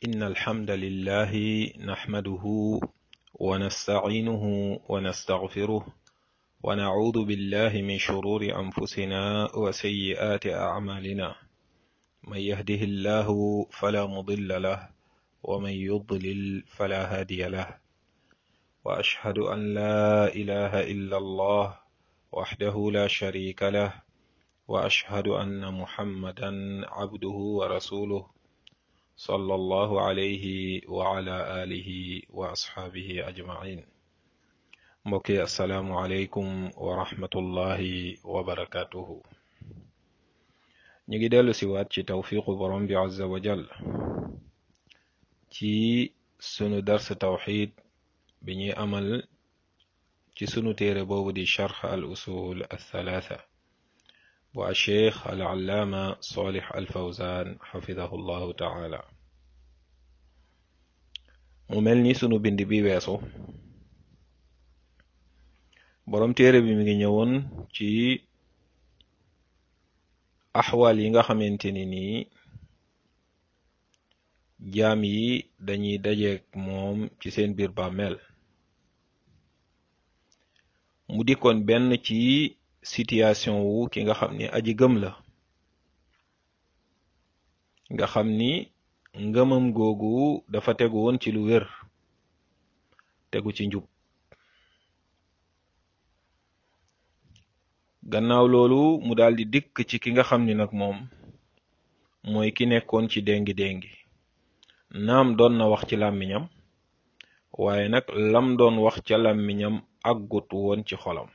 إن الحمد لله نحمده ونستعينه ونستغفره ونعوذ بالله من شرور أنفسنا وسيئات أعمالنا من يهده الله فلا مضل له ومن يضلل فلا هادي له وأشهد أن لا إله إلا الله وحده لا شريك له وأشهد أن محمدا عبده ورسوله صلى الله عليه وعلى آله وأصحابه أجمعين mbokki asalaamualeykum wa rahmatullahi wa barakatuhu ñu ngi dellu si waat ci tawfiqu borom bi azza wa jal ci sunu dars tawxid bi ñuy amal ci sunu téere boobu di charx al usul althalatha bu acheikh al allaama solih al fawzan xafidahu llahu taala mu mel ni sunu bind bi weesu boroom téere bi mi ngi ñëwoon ci axwaal yi nga xamante ni nii jaam yi dañuy dajeek moom ci seen biir bàmmeel mu dikkoon benn ci situation wu ki nga xam ni aji gëm la nga xam ni ngëmam googu dafa tegu woon ci lu wér tegu ci njub gannaaw loolu mu daldi dikk ci ki nga xam ni nag moom mooy ki nekkoon ci déngi déngi naam doon na wax ci làmmiñam waaye nag lam doon wax ca làmmiñam àggut woon ci xolam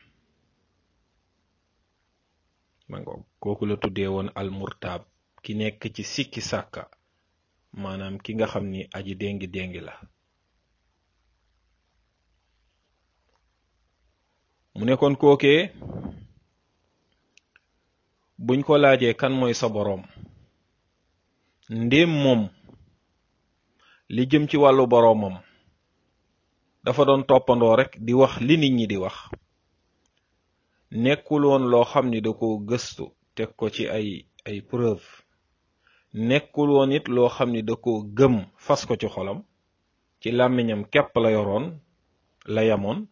mango kooku la tuddee woon almurtaab ki nekk ci sikki sàkka maanaam ki nga xam ni aji déngi déngi la mu nekkoon kookee buñ ko laajee kan mooy sa boroom ndéem moom li jëm ci wàllu boroomam dafa doon toppandoo rek di wax li nit ñi di wax nekkul woon loo xam ni da ko gëstu teg ko ci ay ay preuve nekkul woon it loo xam ni da ko gëm fas ko ci xolam ci làmmiñam képp la yoroon la yamoon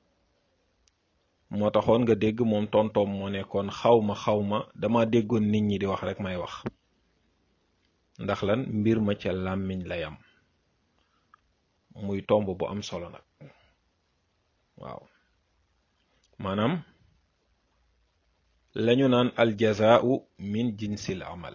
moo taxoon nga dégg moom tontoom moo nekkoon xawma xawma dama déggoon nit ñi di wax rek may wax ndax lan mbir ma ca làmmiñ la yam muy tomb bu am solo nag waaw maanaam lañu naan aljazaau min jinsil amal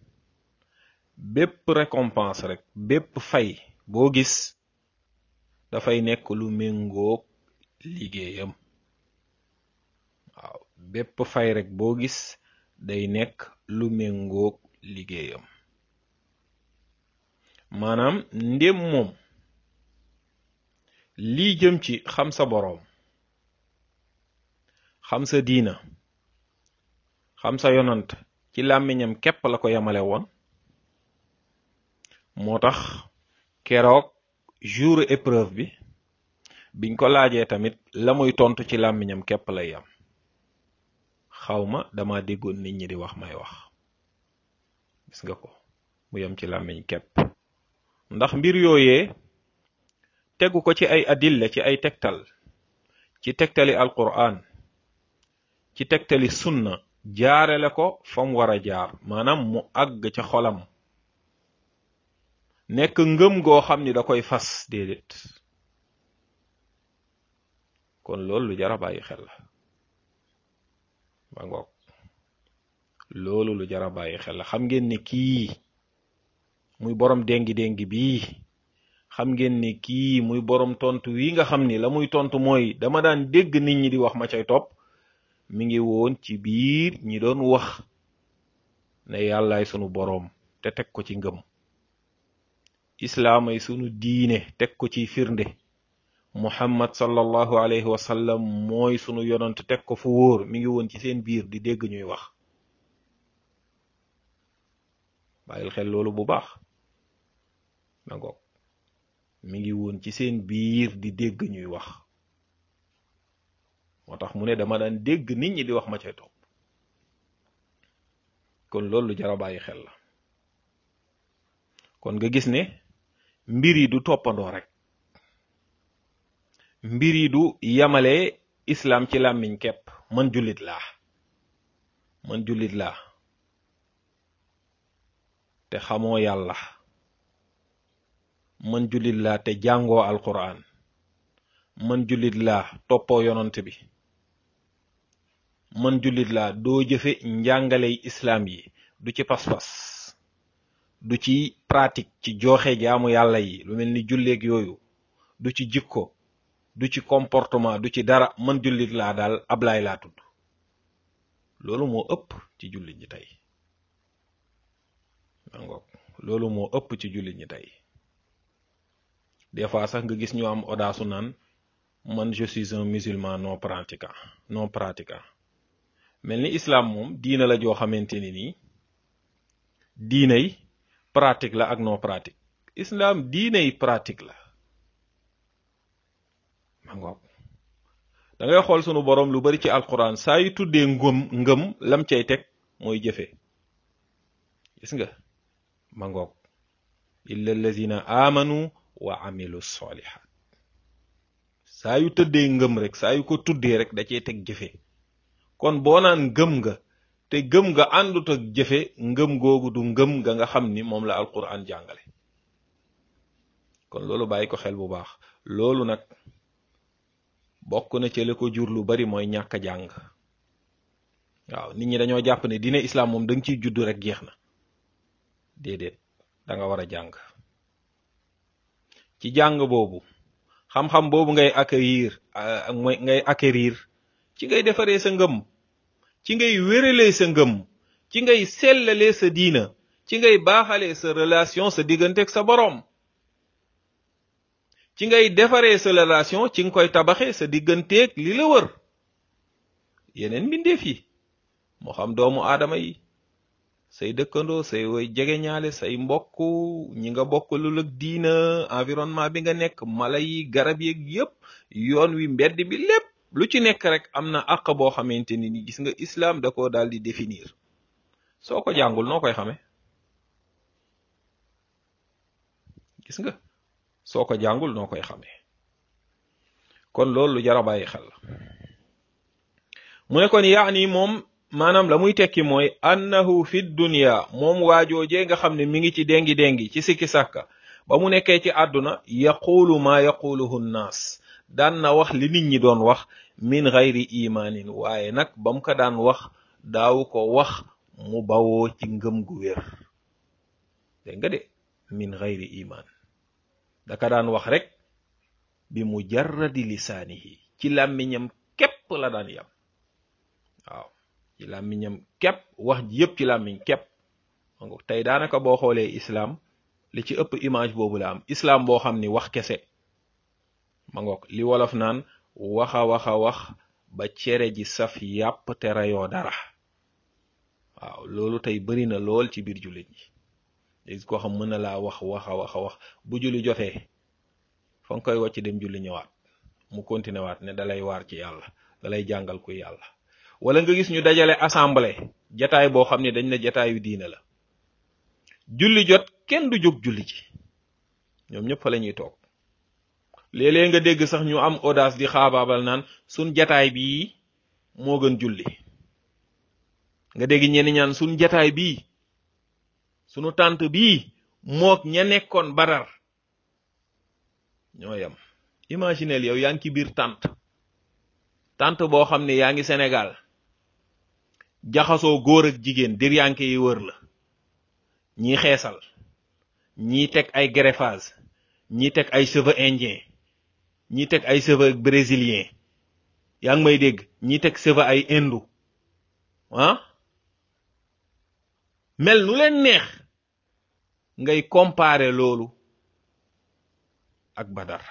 bépp récompense rek bépp fay boo gis dafay nekk lu méngoog liggéeyam waaw bépp fay rek boo gis day nekk lu méngoog liggéeyam maanaam ndém moom lii jëm ci xam sa boroom xam sa diina xam sa yonant ci làmmiñam képp la ko yamale woon moo tax keroog jour épreuve bi biñ ko laajee tamit la muy tontu ci làmmiñam képp lay yam xawma dama déggoon nit ñi di wax may wax gis nga ko mu yam ci làmmiñ képp ndax mbir yooyee tegu ko ci ay adilla ci ay tegtal ci tegtali alquran ci tegtali sunna jaarele ko fa mu war a jaar maanaam mu àgg ca xolam nekk ngëm goo xam ni da koy fas déedéet kon loolu lu jar a bàyyi xel la ba ngoog loolu lu jar a bàyyi xel la xam ngeen ne kii muy borom déngi déngi bii xam ngeen ne kii muy borom tontu wi nga xam ni la muy tontu mooy dama daan dégg nit ñi di wax ma cay topp mi ngi woon ci biir ñi doon wax ne yàllaay sunu boroom te teg ko ci ngëm islaamay sunu diine teg ko ci firnde muhammad sallallahu alayhi wa sallam mooy sunu yonant teg ko fu wóor mi ngi woon ci seen biir di dégg ñuy wax bàyyil xel loolu bu baax ma ngoog mi ngi woon ci seen biir di dégg ñuy wax moo tax mu ne dama daan dégg nit ñi di wax ma cay topp kon loolu lu jar a bàyyi xel la kon nga gis ne mbir yi du toppandoo rek mbir yi du yamale islam ci làmmiñ kepp man jullit laa man jullit laa te xamoo yàlla man jullit laa te jàngoo alquran man jullit laa toppoo yonant bi man jullit laa doo jëfe njàngaley islaam yi du ci pas-pas du ci pratique ci joxe jaamu yàlla yi lu mel ni julleeg yooyu du ci jikko du ci comportement du ci dara man jullit laa daal ablaay laa tudd loolu moo ëpp ci jullit ñi tey mangoog loolu moo ëpp ci jullit ñi tey des fois sax nga gis ñu am audace naan man je suis un musulman non pratiquant non pratiquant mel ni islam moom diina la joo xamante ni nii diinay pratique la ak non pratique islam diinay pratique la mangoog da ngay xool sunu borom lu bari ci alquran saa yu tuddee ngëm ngëm lam cay teg mooy jëfe gis nga mangoog illa allazina amanu wa amilu solihat saa yu tëddee ngëm rek saa yu ko tuddee rek da cee teg jëfe kon boo naan gëm nga te gëm nga àndut ak jëfe ngëm googu du ngëm nga nga xam ni moom la alquran jàngale kon loolu bàyyi ko xel bu baax loolu nag bokk na ci la ko jur lu bari mooy ñàkk a jàng waaw nit ñi dañoo jàpp ne diine islam moom da nga ciy judd rek jeex na déedéet da nga war a jàng ci jàng boobu xam-xam boobu ngay acquérir mooy ngay acquérir ci ngay defaree sa ngëm ci ngay wéralee sa ngëm ci ngay sellalee sa diina ci ngay baaxalee sa relation sa digganteeg sa boroom ci ngay defaree sa relation ci nga koy tabaxee sa digganteeg li la wër yeneen mbindeef yi moo xam doomu aadama yi say dëkkandoo say woy jegeñaale say mbokk ñi nga bokk lu ak diina environnement bi nga nekk mala yi garab yeeg yépp yoon wi mbedd bi lépp lu ci nekk rek am na àq boo xamante ni ni gis nga islam da ko daal di définir soo ko jàngul noo koy xame gis nga soo ko jàngul noo koy xamee kon loolu lu jar a bàyyi xel la mu ne kon yaani moom maanaam la muy tekki mooy annahu fi dunya moom waajoojee nga xam ne mi ngi ci dengi dengi ci sikki sàkka ba mu nekkee ci àdduna yaqulu maa yaquluhu nnaas daan na wax li nit ñi doon wax min gayri imaanin waaye nag ba mu ko daan wax daaw ko wax mu bawoo ci ngëm gu wér dégg nga de min gayri imaan daka daan wax rek bi mujarradi lisaanihi ci làmmiñam képp la daan yam waaw ci làmmiñam képp wax ji yëpp ci làmmiñ képp tey daanaka boo xoolee islaam li ci ëpp image boobu la am islaam boo xam ni wax kese ma ngoog li wolof naan waxa waxa wax ba cere ji saf yàpp te rayoo dara waaw loolu tey bari na lool ci biir jullit ñi léegi koo xam mën na laa wax waxa waxa wax bu julli jotee fa nga koy wàcc dem julli ñëwaat mu continué waat ne dalay waar ci yàlla dalay jàngal ku yàlla wala nga gis ñu dajale assemblée jataay boo xam ne dañ ne jataayu diina la julli jot kenn du jóg julli ci ñoom ñëpp fa la ñuy toog léeg-léeg nga dégg sax ñu am audace di xaabaabal naan sun jataay bii moo gën julli nga dégg ñenn ñaan sun jataay bii sunu tànt bii mook ña nekkoon badar ñoo yam imagineel yow yaa ngi ci biir tànt tànt boo xam ne yaa ngi Sénégal jaxasoo góor ak jigéen diryanke yi wër la ñii xeesal ñii teg ay greffage ñii teg ay cheveux indien ñii teg ay cheveux brésilien yaa ngi may dégg ñii teg cheveux ay indu ah mel nu leen neex ngay comparer loolu ak badar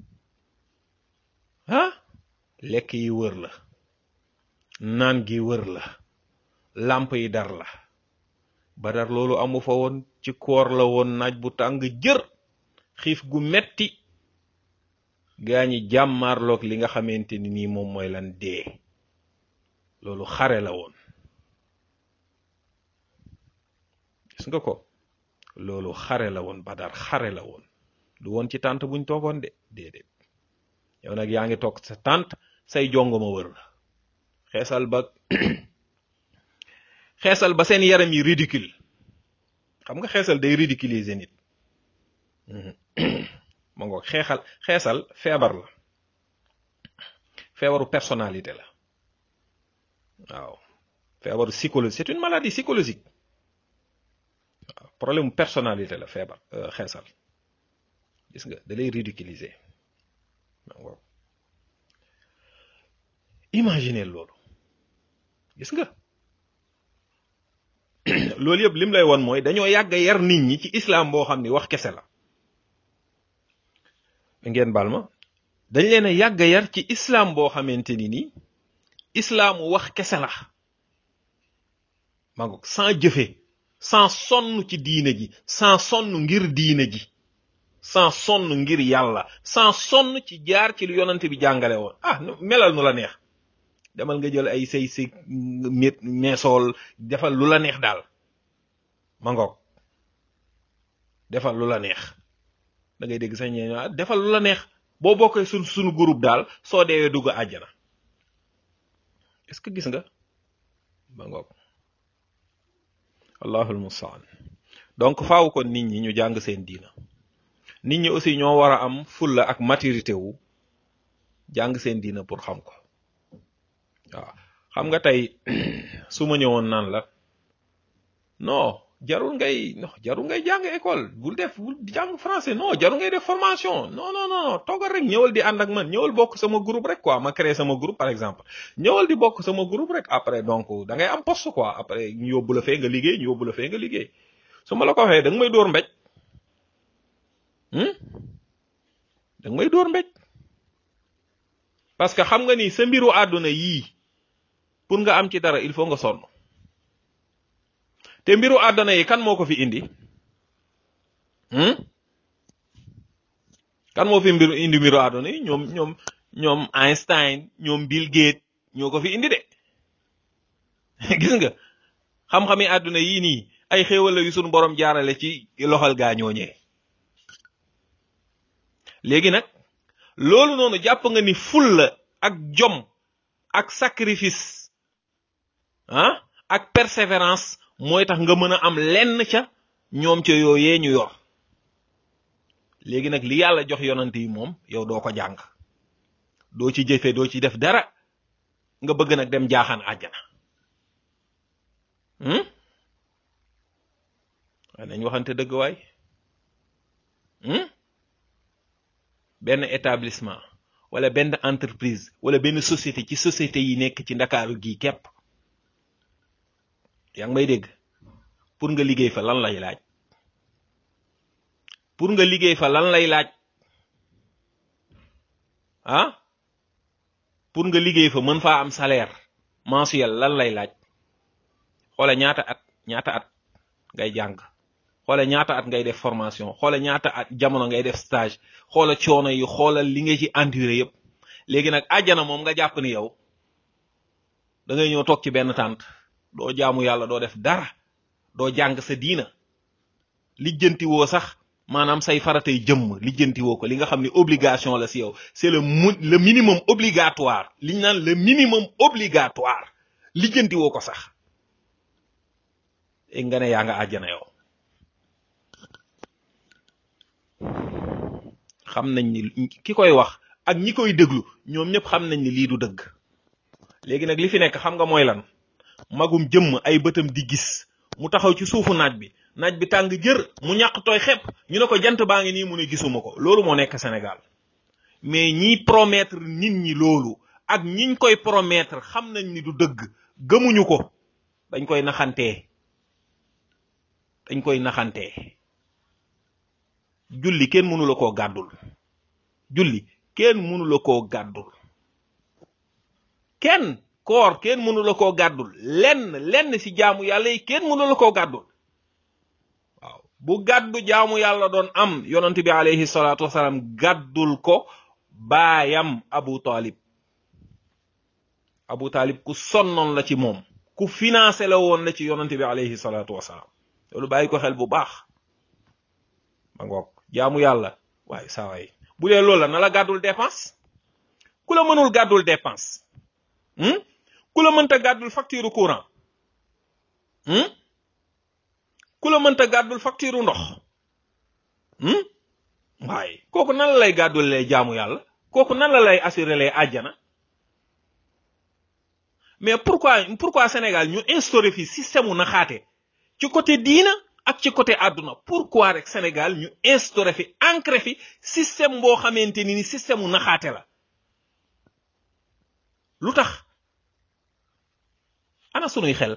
ah lekk yi wër la naan gi wër la làmp yi dar la badar loolu amu fa woon ci koor la woon naaj bu tàng jër xiif gu metti gaa ñi jàmmaarloog li nga xamante ni nii moom mooy lan dee loolu xare la woon gis nga ko loolu xare la woon badar xare la woon du woon ci tànt buñ toogoon de déedéet yow nag yaa ngi toog sa tànt say jongoma wër la xeesal ba xeesal ba seen yaram yi ridicule xam nga xeesal day ridiculiser nit ma ngoog xeexal xeesal feebar la feebaru personnalité la waaw feebaru psychologie c'est une maladie psychologique waaw problème personnalité la feebar xeesal gis nga da lay ridiculiser ma ngoog imaginer loolu gis nga loolu yëpp lim lay won mooy dañoo yàgg yar nit ñi ci islam boo xam ni wax kese la ngeen baal ma dañ leen a yàgg yar ci islam boo xamante ni nii islaamu wax kese la ma ngoog sans jëfe sans sonn ci diine ji sans sonn ngir diine ji sans sonn ngir yàlla sans sonn ci jaar ci lu yonante bi jàngale woon ah melal nu la neex demal nga jël ay say say mét meesool defal lu la neex daal ma ngoog defal lu la neex da ngay dégg sax ñee defal lu la neex boo bokkee sun suñu groupe daal soo deewee dugg àjjana est-ce que gis nga ma ngoog allahul mustaan donc faaw kon nit ñi ñu jàng seen diina nit ñi aussi ñoo war a am fulla ak maturité wu jàng seen diina pour xam ko waaw xam nga tey su ma ñëwoon naan la non jarul ngay non jarul ngay jàng école bul def bul jàng français non jarul ngay def formation non non non toogal rek ñëwal di ànd ak man ñëwal bokk sama groupe rek quoi ma créé sama groupe par exemple ñëwal di bokk sama groupe rek après donc da ngay am poste quoi après ñu yóbbu la fee nga liggéey ñu yóbbu la fee nga liggéey su ma la ko waxee da nga may dóor mbéj da nga may dóor mbéj parce que xam nga ni sa mbiru àdduna yii pour nga am ci dara il faut nga sonn te mbiru àdduna yi kan moo ko fi indi kan moo fi mbiru indi mbiru àdduna yi ñoom ñoom ñoom Einstein ñoom Bill Gates ñoo ko fi indi de gis nga xam-xami àdduna yii nii ay xéewal la yu sunu borom jaarale ci loxal gaa ñooñee léegi nag loolu noonu jàpp nga ni fulla ak jom ak sacrifice ah ak persévérance mooy tax nga mën a am lenn ca ñoom ca yooyee ñu yor léegi nag li yàlla jox yonante yi moom yow doo ko jàng doo ci jëfe doo ci def dara nga bëgg nag dem jaaxaan àjjana waaye nañ waxante dëgg waay benn établissement wala benn entreprise wala benn société ci société yi nekk ci ndakaaru gii képp yaa ngi may dégg pour nga liggéey fa lan lay laaj pour nga liggéey fa lan lay laaj ah pour nga liggéey fa mën faa am salaire mensuel lan lay laaj xoole ñaata at ñaata at ngay jàng xoole ñaata at ngay def formation xoole ñaata at jamono ngay def stage xoola coono yi xoolal li nga ci enduré yëpp léegi nag àjjana moom nga jàpp ni yow da ngay ñëw toog ci benn tànt doo jaamu yàlla doo def dara doo jàng sa diina lijjanti woo sax maanaam say faratay jëmm lijjanti woo ko li nga xam ne obligation la si yow c'est le mu le minimum obligatoire liñ naan le minimum obligatoire lijjanti woo ko sax e nga ne yaa nga àjjana yow xam nañ ni ki koy wax ak ñi koy déglu ñoom ñëpp xam nañ ni lii du dëgg léegi nag li fi nekk xam nga mooy lan magum jëmm ay bëtam di gis mu taxaw ci suufu naaj bi naaj bi tàng jër mu ñàq tooy xepp ñu ne ko jant baa ngi nii mu ne gisuma ko loolu moo nekk Sénégal mais ñiy promettre nit ñi loolu ak ñiñ koy promettre xam nañ ni du dëgg gëmuñu ko dañ koy naxantee dañ koy naxantee julli kenn mënu la koo gàddul julli kenn mënu la koo gàddul kenn koor kenn mënu la koo gàddul lenn lenn ci jaamu yàlla yi kenn mënu la koo gàddul waaw bu gàddu jaamu yàlla doon am yonent bi alayhi salaatu wasalaam gàddul ko baayam abu talib abu talib ku sonnoon la ci moom ku financé la woon la ci yonent bi alayhi salaatu wasalaam loolu bàyyi ko xel bu baax ma ngoog jaamu yàlla waaye saa waay bu dee loolu la na la gàddul dépense ku la mënul gàddul dépense ku la mënta gàddul facture courant ku la mënta gàddul facture ndox waaye kooku nan la lay gàddul lay jaamu yàlla kooku nan la lay assurer lay àjjana mais pourquoi pourquoi Sénégal ñu instauré fi système u naxaate ci côté diina ak ci côté àdduna pourquoi rek Sénégal ñu instauré fi ancré fi système boo xamante ni ni système u naxaate la lu tax ana sunuy xel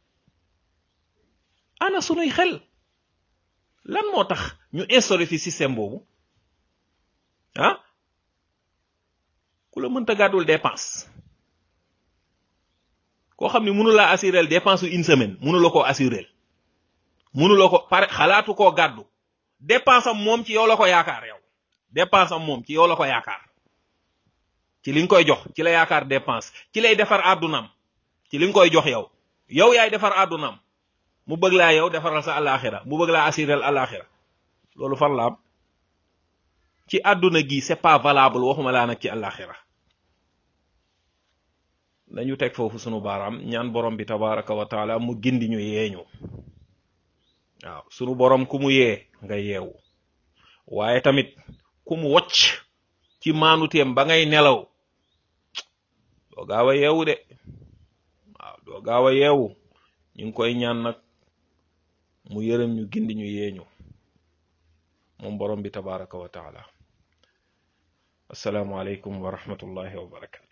ana sunuy xel lan moo tax ñu instauré fi système boobu ah ku la mënta gàddul dépense koo xam ne mënu laa assurel dépense u une semaine mënu la koo assurel mënu la ko pare xalaatu koo gàddu dépense am moom ci yow la ko yaakaar yow dépense am moom ci yow la ko yaakaar ci li nga koy jox ci la yaakaar dépense ci lay defar àddunaam ci li nga koy jox yow yow yaay defar àddunaam mu bëgg laa yow defaral sa alaxira mu bëgg laa assurel alaxira loolu fan la am ci àdduna gi c'est pas valable waxuma laa nag ci alaxira nañu teg foofu sunu baaraam ñaan borom bi tabaraka wa taala mu gindi ñu yeeñu waaw sunu borom ku mu yee nga yeewu waaye tamit ku mu wocc ci maanuteem ba ngay nelaw doo gaaw a yeewu de waaw doo gaaw a yeewu ñu ngi koy ñaan nag mu yërëm ñu gindi ñu yeeñu moom borom bi tabaraka wa taala assalaamu aleykum wa rahmatullahi wa barakatu